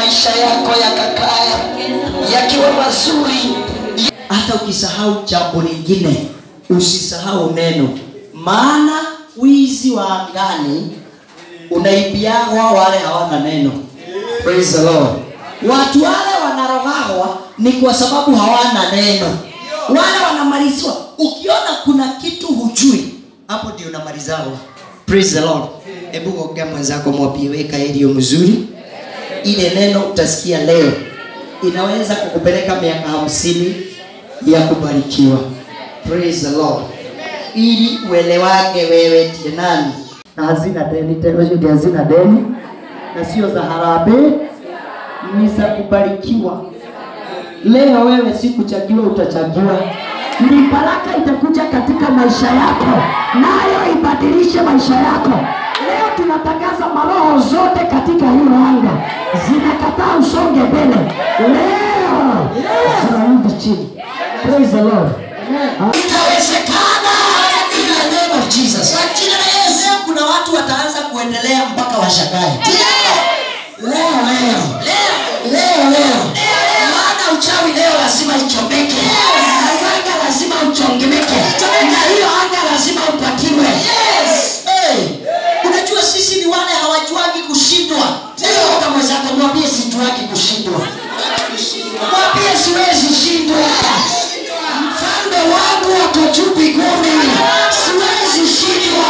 maisha yako yakakaya yakiwa mazuri hata ukisahau jambo lingine usisahau neno maana wizi wa angani unaibiagwa wale hawana neno Praise the Lord. watu wale wanarogagwa ni kwa sababu hawana neno wale wanamalizwa ukiona kuna kitu hujui hapo ndio unamalizagwa Praise the Lord. hebu ongea mwenzako mwambie weka ilio mzuri ile neno utasikia leo inaweza kukupeleka miaka hamsini ya kubarikiwa praise the lord ili uelewage wewe ndiye nani na hazina deni tena hiyo ndio hazina deni na sio za harambee ni za kubarikiwa leo wewe si kuchagiwa utachagiwa ni baraka itakuja katika maisha yako nayo ibadilishe maisha yako leo tunatangaza maroho zote katika hilo anga zinakataa usonge mbele leo zinarudi chini praise the lord inawezekana in the name of jesus Kwa jina la Yesu. Leo kuna watu wataanza kuendelea mpaka washangae leo leo leo leo maana uchawi leo lazima ichomeke anga lazima uchongemeke na hiyo anga lazima upatiwe Hey, unajua sisi ni wale hawajuagi kushindwa Ndio, mwenzako mwambie sijuaki kushindwa mwambie siwezi shindwa mfalme wangu wako juu mbinguni siwezi shindwa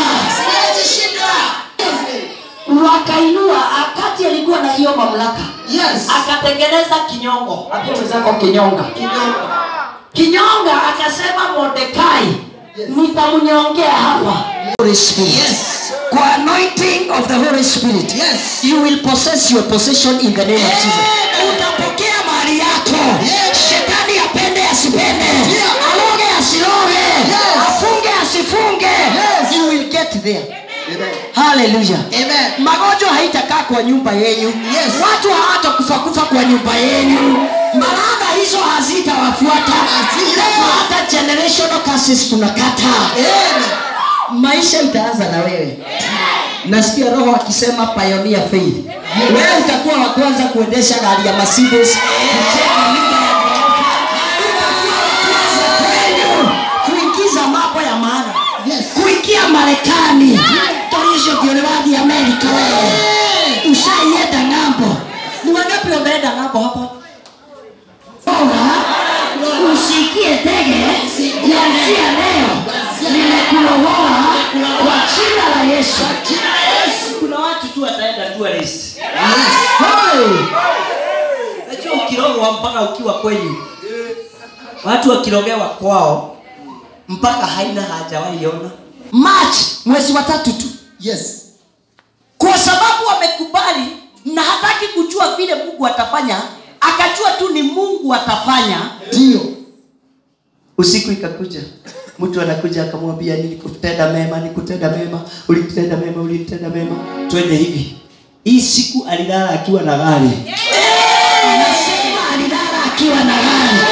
wakainua akati alikuwa na hiyo mamlaka Yes. akatengeneza kinyongo ambia mwenzako kinyonga kinyonga akasema mordekai nitamnyongea hapa Holy Spirit. Yes. kwa anointing of the Holy Spirit Yes. you will possess your possession in the name of Jesus Amen. utapokea mali yako Yes. shetani apende asipende Yeah. aloge asiloge Yes. afunge asifunge Yes. you will get there Amen. haleluya Amen. magonjwa haitakaa kwa nyumba yenyu Yes. watu hawatakufa kufa kwa nyumba yenyu malaga hizo hazitawafuata Hazita. leo hata generational curses tunakata Amen. maisha itaanza na wewe nasikia roho akisema pioneer faith wewe utakuwa wa kwanza kuendesha gari ya Mercedes kucheka nyumba ya ghorofa. Utakuwa wa kwanza kwenu kuingiza mambo ya maana Yes. kuingia Marekani torisho kiolewathi Amerika wewe ushaienda ng'ambo ni wangapi wameenda ng'ambo hapa Bora usikie tege kuanzia leo nimekuokoa kwa jina la Yesu. Kuna watu tu wataenda tourist. Hey! Unajua ukirogwa mpaka ukiwa kwenyu, watu wakirogewa kwao mpaka haina hajawahi ona. March mwezi wa tatu tu, Yes. kwa sababu wamekubali na hataki kujua vile Mungu atafanya, akajua tu ni Mungu atafanya Ndio. usiku ikakuja mtu anakuja akamwambia nilikutenda mema nikutenda mema ulinitenda mema ulinitenda mema twende hivi hii siku alilala akiwa na gari nasema alilala akiwa na gari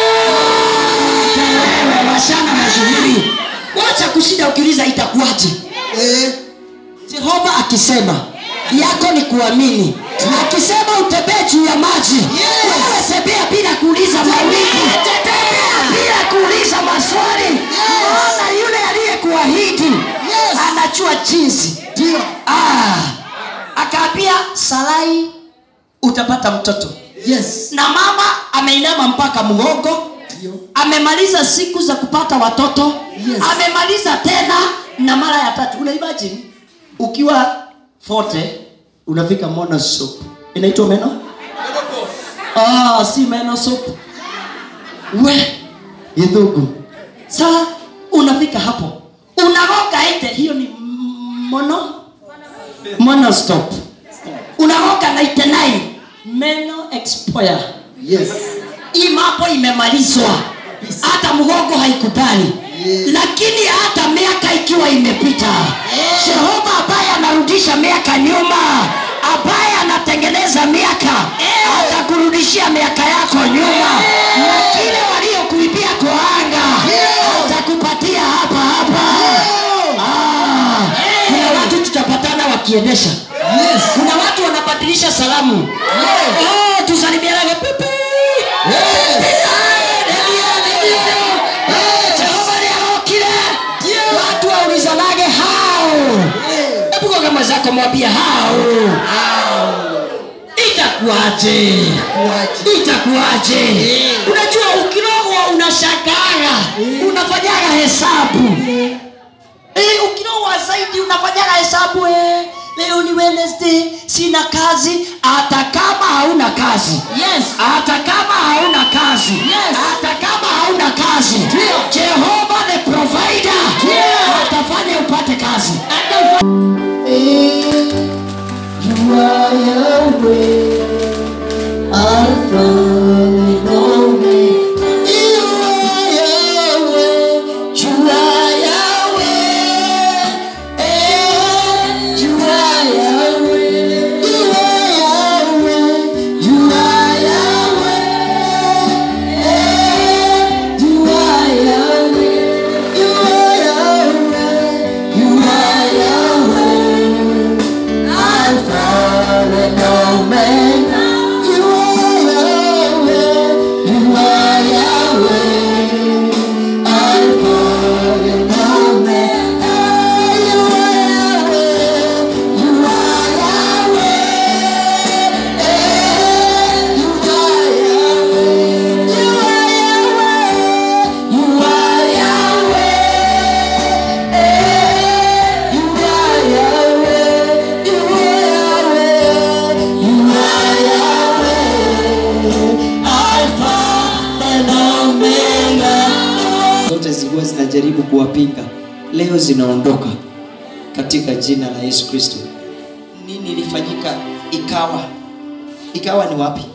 Hata wewe washana na shughuli wacha kushinda ukiuliza itakuwaje Eh. jehova akisema yako ni kuamini akisema utembee juu ya maji wewe tembea bila kuuliza mawingu tembea bila kuuliza maswali maana yule aliyekuahidi Yes. anajua jinsi Ndio. ah, akaambia sarai utapata mtoto Yes. na mama ameinama mpaka mgongo Ndio. amemaliza siku za kupata watoto Yes. amemaliza tena na mara ya tatu una imagine ukiwa forte unafika mono soup inaitwa meno ah, si meno soup we idhugu saa unafika hapo unaroga ite hiyo ni mono mono stop unaroga 99 meno expire Yes. hii mambo imemalizwa hata mgongo haikubali Yes. lakini hata miaka ikiwa imepita jehova ambaye anarudisha miaka nyuma ambaye anatengeneza miaka atakurudishia miaka yako nyuma na kile waliokuibia kwa anga atakupatia hapa hapa Ah, kuna watu tutapatana wakiendesha Yes. kuna watu wanabadilisha salamu Yes. oh, ukamwambia hao itakuaje itakuaje unajua ukirogwa unashagaga unafanyaga hesabu Eh, ukirogwa zaidi unafanyaga hesabu eh. leo ni wednesday sina kazi hata kama hauna kazi Yes. hata kama hauna kazi Yes. hata kama hauna kazi jehova the provider atafanya upate kazi Eh, jua Yahweh, Alpha and Omega. Jua Yahweh, jua Yahweh, eh, jua Yahweh, jua Yahweh, jua Yahweh, eh, jua Yahweh, jua Yahweh, jua Yahweh. Alpha and Omega. You are Yahweh. You are Yahweh. Alpha and Omega. You are Yahweh. You are Yahweh. Eh, you are Yahweh. You are Yahweh. You are Yahweh. Eh, you are Yahweh. You are Yahweh. You are Yahweh. Alpha and Omega. Zote zilikuwa zinajaribu kuwapinga, leo zinaondoka katika jina la Yesu Kristo. Nini ilifanyika? Ikawa, ikawa ni wapi?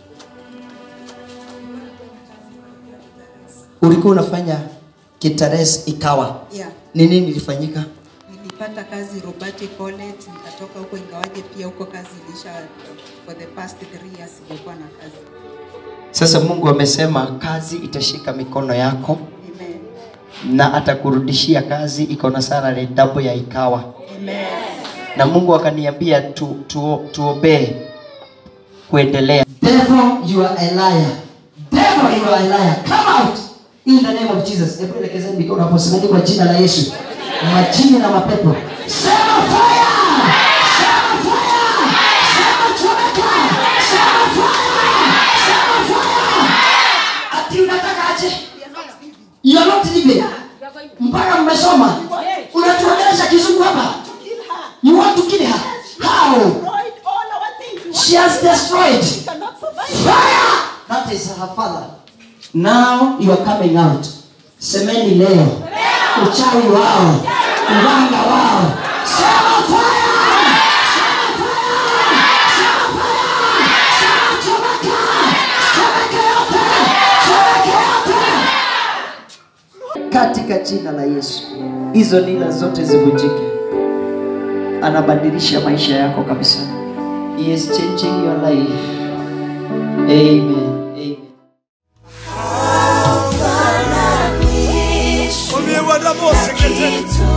Ulikuwa unafanya Kitares, ikawa Yeah. ni nini ilifanyika? Nilipata kazi Robati College, nikatoka huko, ingawaje pia huko kazi ilisha for the past three years nilikuwa na kazi. Sasa Mungu amesema kazi itashika mikono yako Amen. na atakurudishia kazi iko na salary double ya ikawa. Amen. Na Mungu akaniambia tu, tu, tuobee kuendelea. Devil you are a liar. Devil you are a liar. Come out in the name of Jesus. Hebu elekezeni mikono hapo semeni kwa jina la Yesu. Majini na mapepo. Sema fire! Sema fire! Sema chomeka! Sema fire! Sema fire! Ati unataka aje? You are not living. Mpaka mmesoma. Unatuongelesha kizungu hapa. You want to kill her? How? She has destroyed. Fire! That is her father. Now you are coming out. Semeni leo. Uchawi wao. Uganga wao. Sema fire! Sema fire! Sema fire! Sema chomeka! Chomeka yote! Chomeka yote! Katika jina la Yesu. Hizo nila zote zivunjike. Anabadilisha maisha yako kabisa. He is changing your life. Amen. Amen. Omiye wadabo sekete.